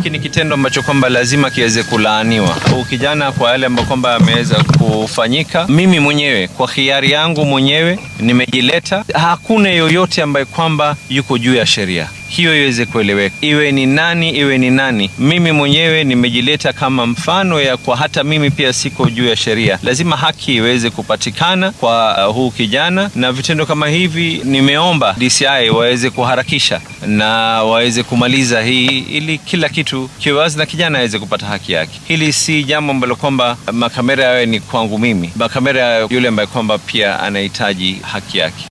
hiki ni kitendo ambacho kwamba lazima kiweze kulaaniwa. Huu kijana kwa yale ambayo kwamba ameweza kufanyika, mimi mwenyewe kwa hiari yangu mwenyewe nimejileta. Hakuna yoyote ambaye kwamba yuko juu ya sheria hiyo iweze kueleweka, iwe ni nani, iwe ni nani. Mimi mwenyewe nimejileta kama mfano ya kwa hata mimi pia siko juu ya sheria. Lazima haki iweze kupatikana kwa uh, huu kijana, na vitendo kama hivi nimeomba DCI waweze kuharakisha na waweze kumaliza hii, ili kila kitu kiwe wazi na kijana aweze kupata haki yake. Hili si jambo ambalo kwamba makamera yawe ni kwangu mimi, makamera yule ambaye kwamba pia anahitaji haki yake.